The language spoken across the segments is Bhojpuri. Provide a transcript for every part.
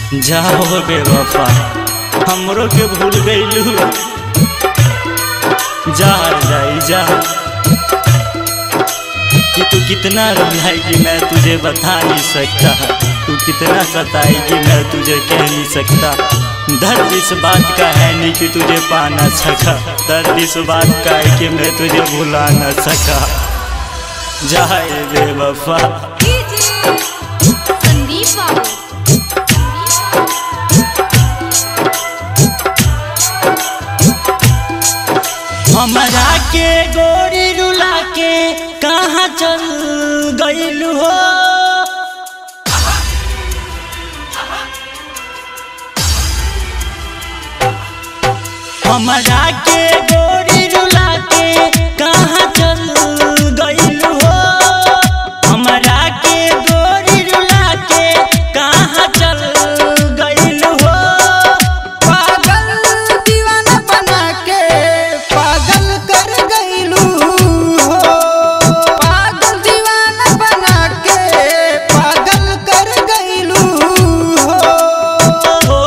जाओ बेवफा हमरो के भूल गईलू जा जाई जा कि तू कितना रुलाएगी मैं तुझे बता नहीं सकता तू कितना सताएगी मैं तुझे कह नहीं सकता दर्द इस बात का है नहीं कि तुझे पा ना सका दर्द इस बात का है कि मैं तुझे भुला ना सका जाए बेवफा संदीप बाबू हमरा के गोरी रुला के कहाँ चल गईलू हो हमरा के गोरी रुला के कहाँ चल गईलू हो हमरा के गोरी रुला के कहाँ चल गईलू हो पागल दीवाना बना के पागल कर गईलू हो पागल दीवाना बना के पागल कर गईलू हो ओ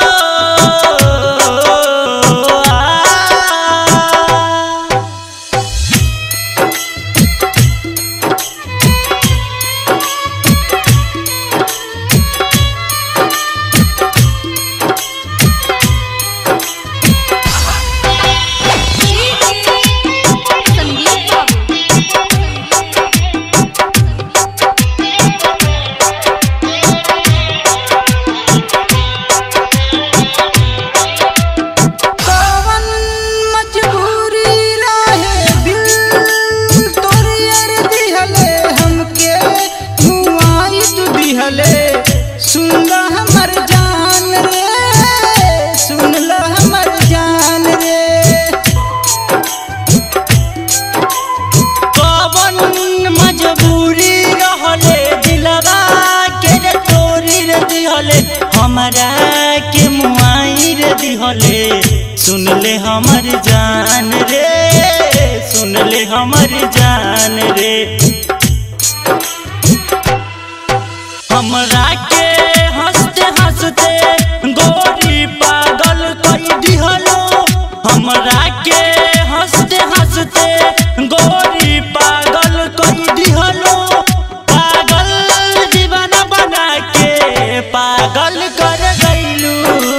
आ संदीप कवन मजबूरी रहे दिल तोरियर दिहले हमके धुआई तू दिहले सुन ल हमर जान रे सुन ल हमर जान रे कवन मजबूरी रहले दिलवा के रे तोरी रे दिहले हमरा के मुआई रे दिहले सुन ले हमर जान रे सुन ले हमर जान रे हमरा के हंसते हंसते गोरी पागल कर दिहलो हमरा के हंसते हंसते गोरी पागल कर दिहलो पागल दीवाना बना के पागल कर गईलू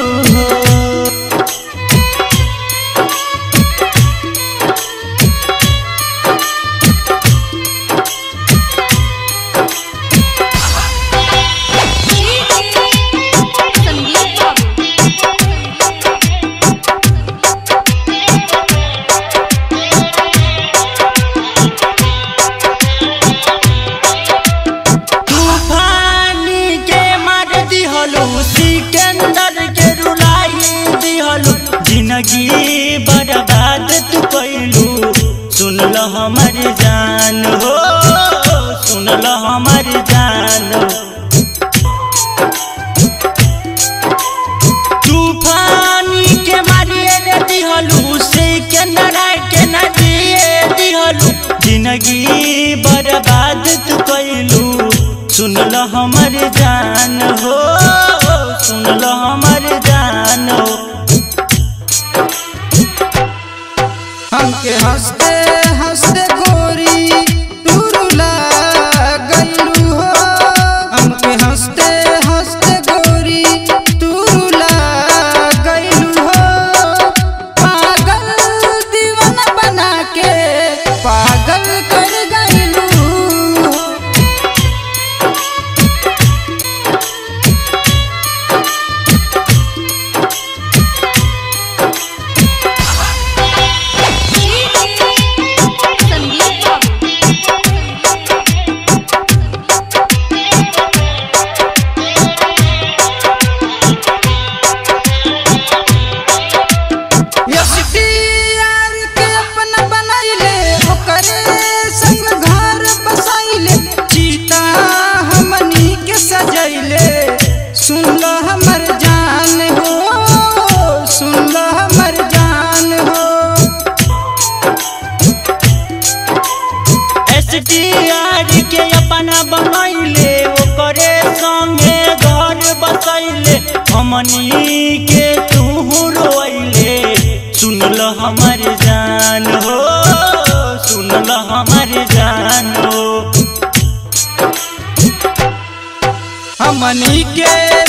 संदीप तूफानी के मार दिहलो सिकंदर के रुलाई दिहलो जिंदगी बर्बाद तू कैलू सुन ल हमर जान हो सुन ल हमर जान तूफानी के मारिए रे दिहलू सिकंदर के न दिए दिहलू जिंदगी बर्बाद तू कैलू सुन ल हमर जान हो सुन ल हमर जान हो हमके हंसते हंसते गोरी तू रुला गईलू हो हमके हंसते हंसते गोरी तू रुला गईलू हो पागल दीवाना बना के पागल कर गईलू हो यशटियार के अपना बनैले ओकरे संग घर बसैले चीता हमनी के सजैले सुन ल हमर जान हो सुन ल हमर जान हो एस टी आर के अपना बनैले ओकरे संगे घर बसैले हो सुन लो हमारी जान हो हमनी के